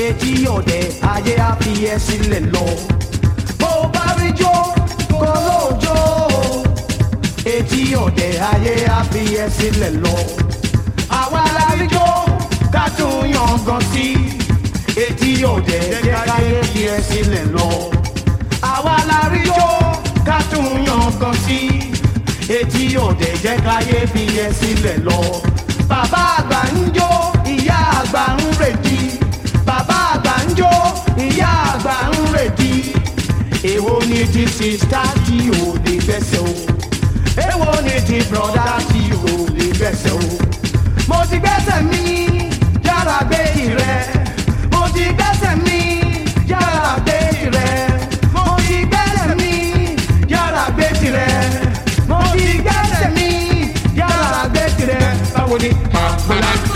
etí ọ̀dẹ̀ ayé á fi ẹ sílẹ̀ lọ. bó o bá rí jó kó lóòjó etí ọ̀dẹ̀ ayé á fi ẹ sílẹ̀ lọ. àwa la rí jó ká tún yangàn sí etí ọ̀dẹ̀ jẹ́ káyé fi ẹ sílẹ̀ lọ. àwa la rí jó ká tún yangàn sí etí ọ̀dẹ̀ jẹ́ káyé fi ẹ sílẹ̀ lọ. bàbá àgbà ń jó ìyá àgbà ń rèdí bàbá àgbà ń jó ìyá àgbà ń rèdí èwo ni ti sista tí ò lè gbẹ́sẹ̀ o èwo ni ti broda tí ò lè gbẹ́sẹ̀ o mo ti gbẹ́sẹ̀ mi yára gbé tirẹ̀ mo ti gbẹ́sẹ̀ mi yára gbé tirẹ̀ mo ti gbẹ́sẹ̀ mi yára gbé tirẹ̀ mo ti gbẹ́sẹ̀ mi yára gbé tirẹ̀ báwo ni. Pàpàlà